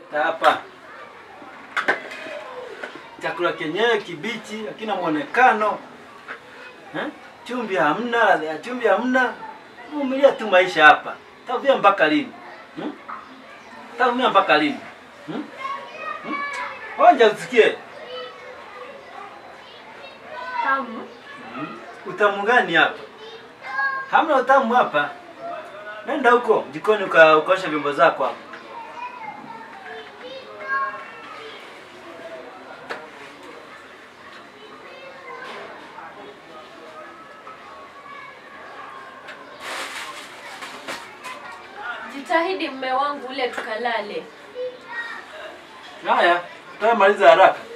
hapa chakula kenyewe kibichi, hakina mwonekano eh? Chumvi hamna, ladha ya chumvi hamna. Vumilia tu maisha hapa, tavia mpaka lini hmm? Tavia mpaka lini hmm? hmm? Onja usikie Tamu. utamu gani hapa? Hamna utamu hapa. Nenda huko jikoni uka, ukaosha vyombo zako hapo. Jitahidi mme wangu ule tukalale. Haya, maliza haraka.